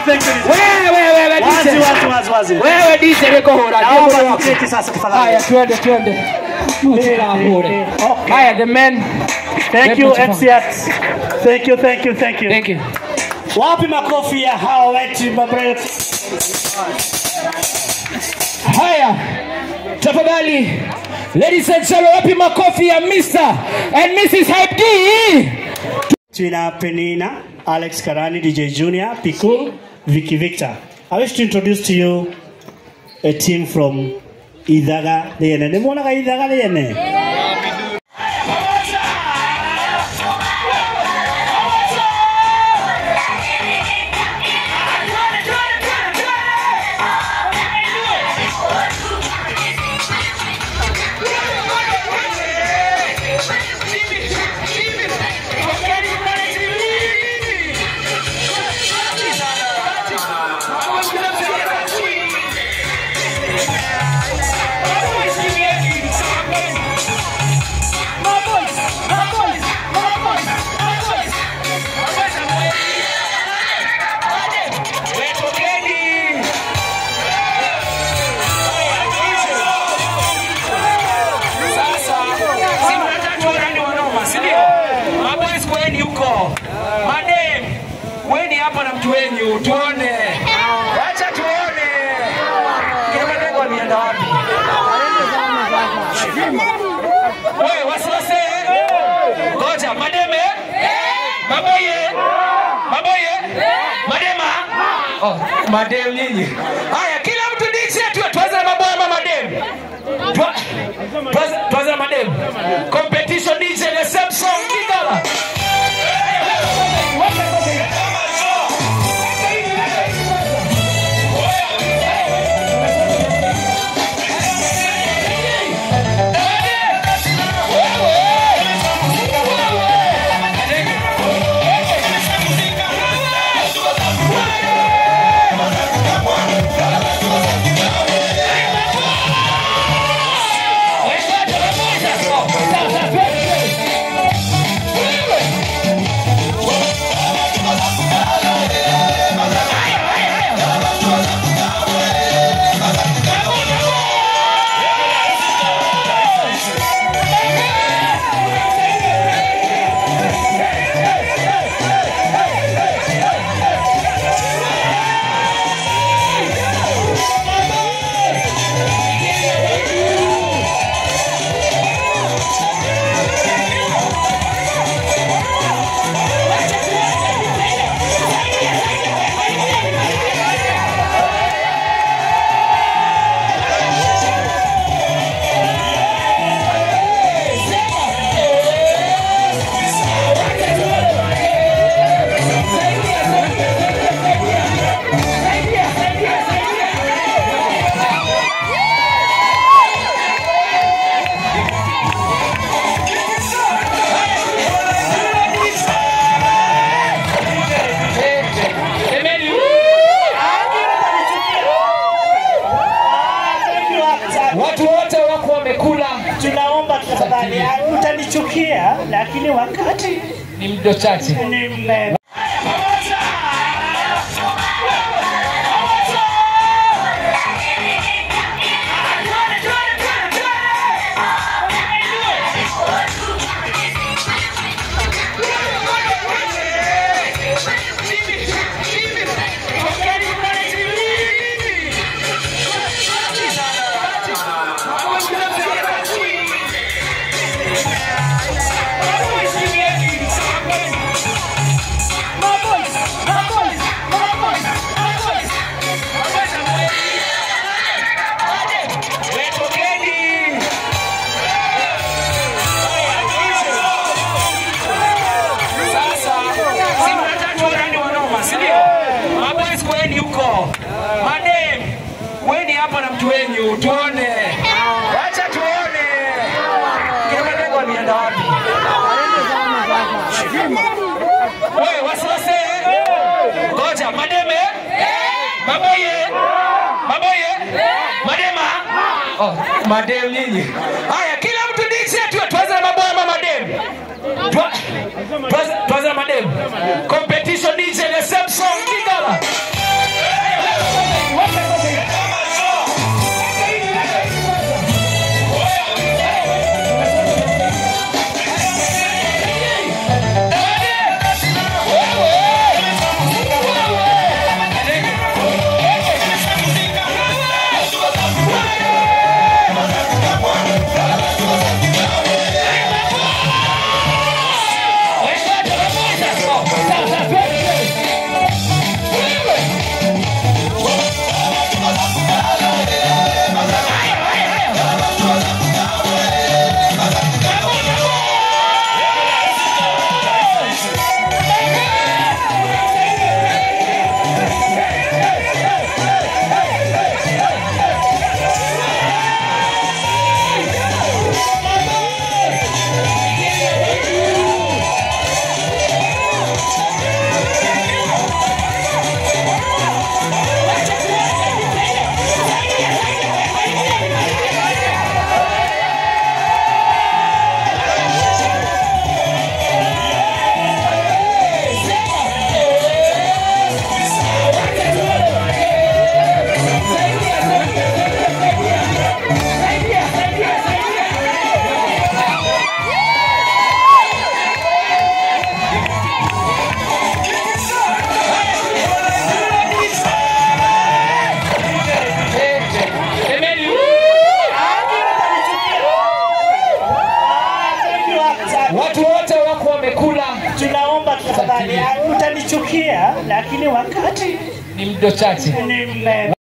thank you. wewe wewe Wazi, DJ wazi, wazi, wazi. wewe DJ niko hora Naomba ndio tuketi sasa tafadhali. haya twende twende Mchela hore Okay. haya the men Thank you Deputy MC Ats. Thank you, thank you, thank you. thank you Wapi makofi ya hawa wetu mabre? haya tafadhali ladies and gentlemen wapi makofi ya Mr and Mrs Hype D Tuna Penina, Alex Karani, DJ Junior, Piku, Vicky Victor. I wish to introduce to you a team from Idaga Lene. Nimuonaga Idaga Lene? weni hapa na mtu wenyu tuone wacha tuone kina madengo alienda wapi wewe wasiwase ngoja mademe maboye maboye madema oh, madem nyinyi haya kila mtu diche tu tuanze na maboye ama madem Tua- tuanze- tuanze na madem competition DJ the same song kigala Emeni, watu wote wako wamekula Tunaomba tafadhali, utanichukia lakini wakati ni mdo chache ni mme- Sasa si mnataka tuone wanoma, si ndio? Maboys kweni huko. Madem, weni hapa na mtu wenyu tuone. Wacha tuone. Kina madengo alienda wapi? Wewe wasiwase. Ngoja mademe. Maboye. Maboye. Madema. Oh, madem nyinyi. Haya kila mtu diche tu tuanze na maboya ama madem. Tua- tuanze- Tuanze na madem. Competition DJ the same song kigala. lakini wakati Ni mdo chache. nime